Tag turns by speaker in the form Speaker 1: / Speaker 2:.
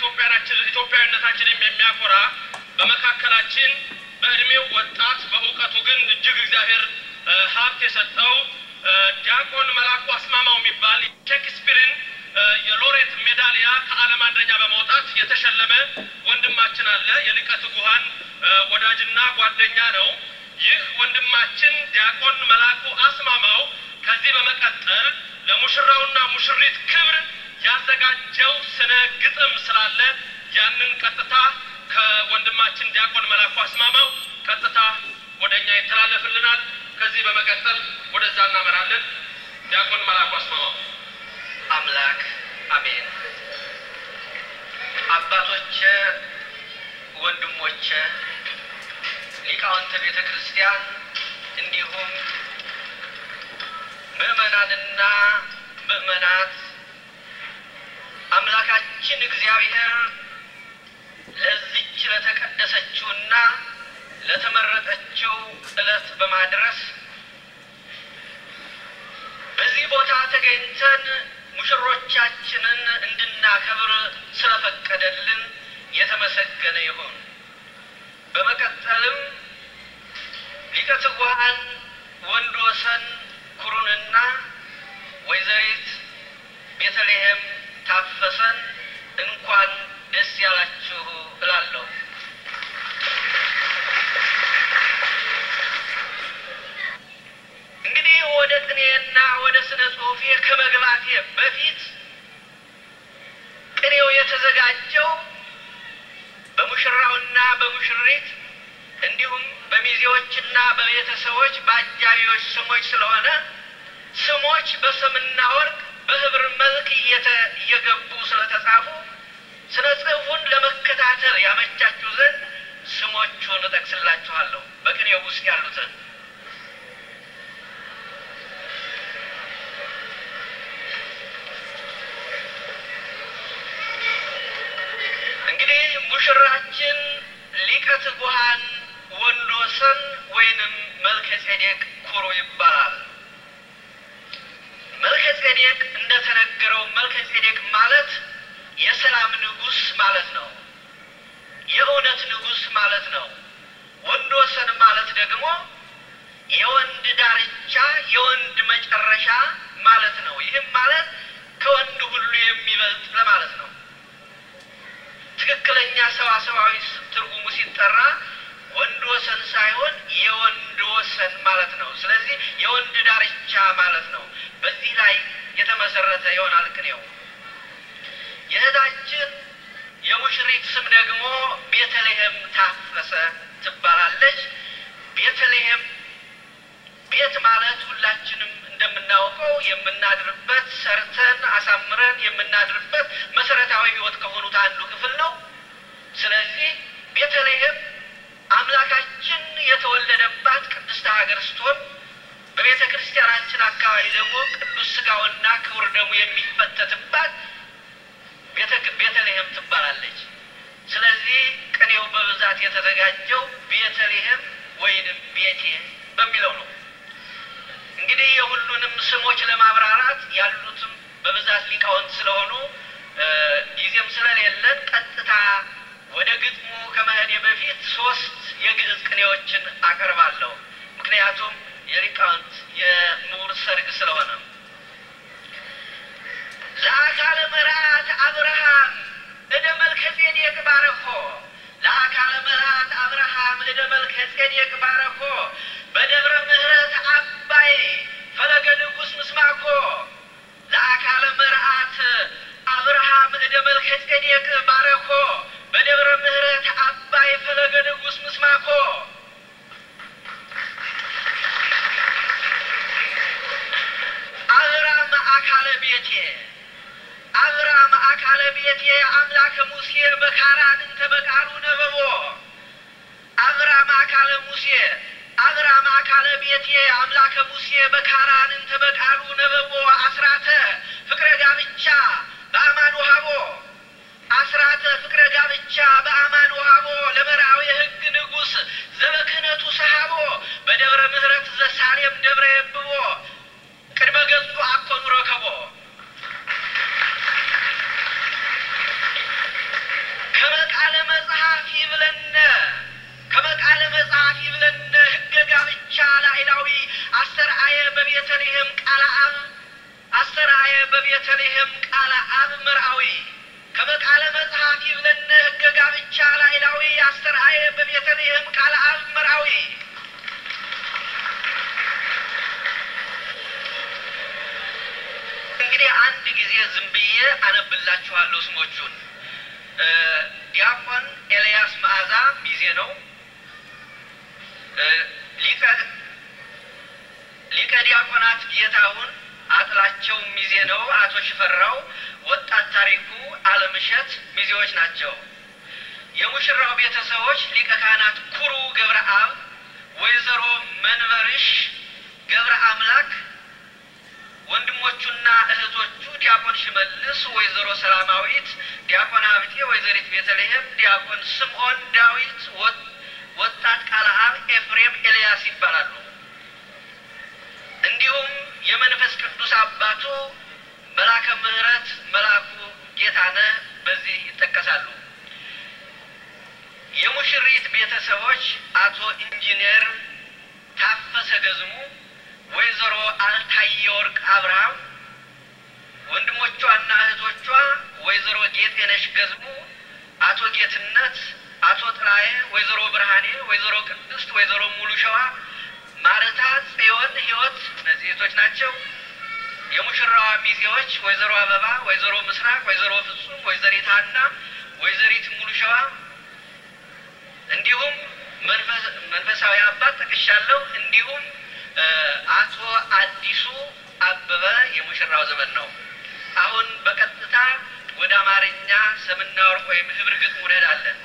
Speaker 1: ኢትዮጵያዊነታችንም የሚያኮራ በመካከላችን በእድሜው ወጣት በእውቀቱ ግን እጅግ እግዚአብሔር ሀብት የሰጠው ዲያቆን መላኩ አስማማው የሚባል ሼክስፒርን የሎሬት ሜዳሊያ ከዓለም አንደኛ በመውጣት የተሸለመ ወንድማችን አለ። የሊቀ ትጉሃን ወዳጅና ጓደኛ ነው። ይህ ወንድማችን ዲያቆን መላኩ አስማማው ከዚህ በመቀጠል ለሙሽራውና ሙሽሪት ክብር ያዘጋጀው ስነ ግጥም ስላለ ያንን ቀጥታ ከወንድማችን ዲያቆን መላኩ አስማማው ቀጥታ ወደ እኛ ይተላለፍልናል። ከዚህ በመቀጠል ወደዛ እናመራለን። ዲያቆን መላኩ አስማማው።
Speaker 2: አምላክ አሜን። አባቶቼ፣ ወንድሞቼ፣ ሊቃውንተ ቤተ ክርስቲያን እንዲሁም ምዕመናንና ምዕመናት አምላካችን እግዚአብሔር ለዚች ለተቀደሰችውና ለተመረጠችው ዕለት በማድረስ በዚህ ቦታ ተገኝተን ሙሽሮቻችንን እንድናከብር ስለፈቀደልን የተመሰገነ ይሁን። በመቀጠልም ሊቀ ትጉሃን ወንድ ወሰን ኩሩንና ወይዘሪት ቤተልሔም ታፈሰን እንኳን ደስ ያላችሁ እላለሁ። እንግዲህ ወደ ቅኔና ወደ ስነ ጽሑፌ ከመግባቴ በፊት ቅኔው የተዘጋጀው በሙሽራውና በሙሽሪት እንዲሁም በሚዜዎችና በቤተሰቦች በአጃቢዎች ስሞች ስለሆነ ስሞች በሰምና ወርቅ በህብር መልክ እየገቡ ስለተጻፉ ስነ ጽሑፉን ለመከታተል ያመቻችሁ ዘንድ ስሞቹን እጠቅስላችኋለሁ በቅኔው ውስጥ ያሉትን እንግዲህ ሙሽራችን ሊቀ ትጉሃን ወንድ ወሰን ወይንም መልከ ጼዴቅ ኩሩ ይባላል። መልከ ጼዴቅ እንደተነገረው መልከ ጼዴቅ ማለት የሰላም ንጉሥ ማለት ነው። የእውነት ንጉሥ ማለት ነው። ወንድ ወሰን ማለት ደግሞ የወንድ ዳርቻ የወንድ መጨረሻ ማለት ነው። ይህም ማለት ከወንድ ሁሉ የሚበልጥ ለማለት ነው። ትክክለኛ ሰዋሰዋዊ ትርጉሙ ሲጠራ ወንድ ወሰን ሳይሆን የወንድ ወሰን ማለት ነው። ስለዚህ የወንድ ዳርቻ ማለት ነው። በዚህ ላይ የተመሰረተ ይሆናል ቅኔው። የእህታችን የሙሽሪት ስም ደግሞ ቤተልሔም ታፈሰ ትባላለች። ቤተልሔም ቤት ማለት ሁላችንም እንደምናውቀው የምናድርበት ሰርተን አሳምረን የምናድርበት መሰረታዊ ሕይወት ከሆኑት አንዱ ክፍል ነው። ስለዚህ ቤተልሔም አምላካችን የተወለደባት ቅድስት ሀገር ስትሆን በቤተ ክርስቲያናችን አካባቢ ደግሞ ቅዱስ ሥጋውና ክቡር ደሙ የሚፈተትባት ቤተልሔም ትባላለች። ስለዚህ ቅኔው በብዛት የተዘጋጀው ቤተልሔም ወይንም ቤቴ በሚለው ነው። እንግዲህ የሁሉንም ስሞች ለማብራራት ያሉትም በብዛት ሊቃውንት ስለሆኑ ጊዜም ስለሌለን ቀጥታ ወደ ግጥሙ ከመሄዴ በፊት ሶስት የግዕዝ ቅኔዎችን አቀርባለሁ። ምክንያቱም የሊቃውንት የምሁር ሰርግ ስለሆነ ለአካለ መርዓት አብርሃም እደ መልከ ጼዴቅ ባረኮ ለአካለ መርዓት አብርሃም እደ መልከ ጼዴቅ ባረኮ በደብረ ምሕረት አባይ ፈለገ ንጉሥ ምስማኮ ለአካለ መርዓት አብርሃም እደ መልከ ጼዴቅ ባረኮ በደብረ ምሕረት አባይ ፈለገ ንጉሥ ምስማኮ አብራም አካለ ቤቴ አብራም አካለ ቤቴ አምላከ ሙሴ በካራን እንተ በቃሉ ነበቦ አብራም አካለ ሙሴ አብራም አካለ ቤቴ አምላከ ሙሴ በካራን እንተ በቃሉ ነበቦ አስራተ ፍቅረ ጋብቻ በአማን ውሃቦ አስራተ ፍቅረ ጋብቻ በአማን ውሃቦ ለመርአዊ ሕግ ንጉሥ ዘበክህነቱ ሰሃቦ በደብረ ምሕረት ዘሳሌም ደብረ የብቦ ቅድመ ገጹ አኮኑ ረከቦ ላዕላዊ አስተርአየ በቤተልሔም ቃለ አብ አስተርአየ በቤተልሔም ቃለ አብ መርአዊ ከመቃለ መጽሐፍ ይብለነ ሕገ ጋብቻ ላዕላዊ አስተርአየ በቤተልሔም ቃለ አብ መርአዊ እንግዲህ አንድ ጊዜ ዝም ብዬ አነብላችኋለሁ ስሞቹን። ዲያቆን ኤልያስ መዓዛ ሚዜ ነው። ሊቀ ሊቀ ዲያቆናት ጌታሁን አጥላቸው ሚዜ ነው። አቶ ሽፈራው፣ ወጣት ታሪኩ አለምሸት ሚዜዎች ናቸው። የሙሽራው ቤተሰቦች ሊቀ ካህናት ኩሩ ገብረ አብ፣ ወይዘሮ መንበርሽ ገብረ አምላክ ወንድሞቹና እህቶቹ ዲያቆን ሽመልስ፣ ወይዘሮ ሰላማዊት፣ ዲያቆን ሀብቴ፣ ወይዘሪት ቤተልሔም፣ ዲያቆን ስምዖን ዳዊት፣ ወጣት ቃለ አብ ኤፍሬም ኤልያስ ይባላሉ። እንዲሁም የመንፈስ ቅዱስ አባቱ መላከ ምሕረት መላኩ ጌታነህ በዚህ ይጠቀሳሉ። የሙሽሪት ቤተሰቦች አቶ ኢንጂነር ታፈሰ ገዝሙ ወይዘሮ አልታየ ወርቅ አብርሃም ወንድሞቿና እህቶቿ ወይዘሮ ጌጤነሽ ገዝሙ፣ አቶ ጌትነት፣ አቶ ጥላዬ፣ ወይዘሮ ብርሃኔ፣ ወይዘሮ ቅድስት፣ ወይዘሮ ሙሉ ሸዋ፣ ማርታ፣ ጽዮን፣ ህይወት እነዚህ እህቶች ናቸው። የሙሽራዋ ሚዜዎች ወይዘሮ አበባ፣ ወይዘሮ ምስራቅ፣ ወይዘሮ ፍጹም፣ ወይዘሪት ሀና፣ ወይዘሪት ሙሉ ሸዋ እንዲሁም መንፈሳዊ አባት ጠቅሻለሁ። እንዲሁም አቶ አዲሱ አበበ የሙሽራው ዘመን ነው። አሁን በቀጥታ ወደ አማርኛ ሰምና ወርቅ ወይም ህብር ግጥም እንሄዳለን።